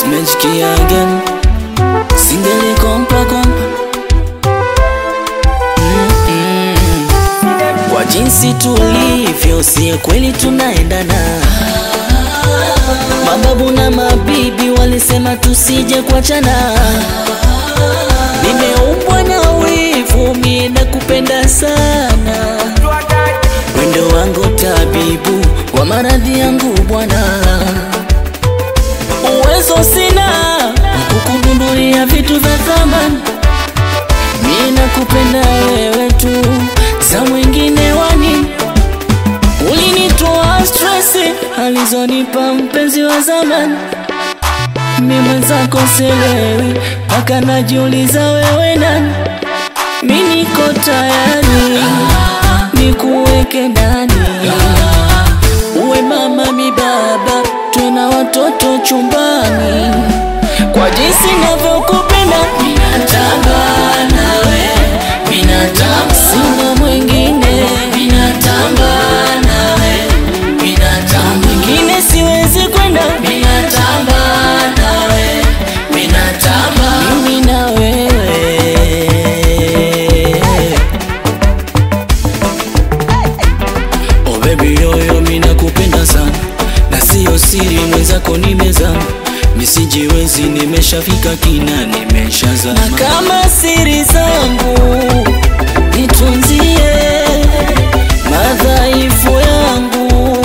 Simejikia again Singeli kompa kompa Mm-mm. Kwa jinsi tulivyo si kweli tunaendana Mababu na mabibi walisema tusije kuachana Nimeumbwa na wivu mie nakupenda sana Wendo wangu tabibu wa maradhi yangu bwana Uwezo sina kukugundulia vitu vya thamani Mie nakupenda wewe tu za mwingine wani Ulinitoa stresi alizonipa mpenzi wa zamani Mi mwenzako selewi mpaka najiuliza wewe nani Mi niko tayari nikuweke ndani uwe mama mi baba tuna watoto chumbani kwa jinsi navyokupenda minatamba nawe minatamba sina mwingine minatamba nawe minatamba mwingine siwezi kwenda minatamba nawe minatamba mimi na wewe Oh baby yoyo mina kupenda sana na siyo siri mwenzako nimezama misijiwezi nimeshafika kina nimeshazama na kama siri zangu nitunzie madhaifu yangu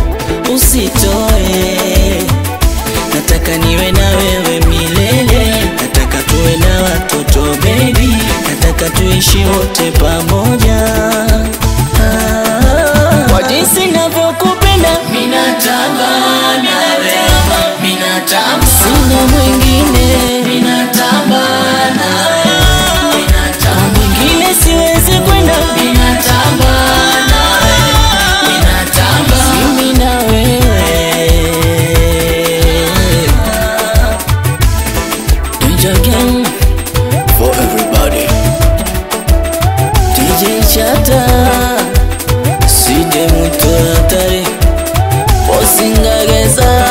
usitoe nataka niwe na wewe milele nataka tuwe na watoto baby nataka tuishi wote pamoja Ah, kwa jinsi navyokupenda minatamba nawe minatamba sina mwingine minatamba nawe minatamba mwingine siwezi kwenda minatamba nawe minatamba mimi na wewe Danger Gang for everybody DJ Chata Side muto hatari Posingageza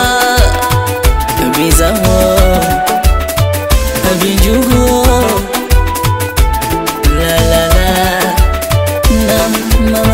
Bizamo Abijugo La la la Na mama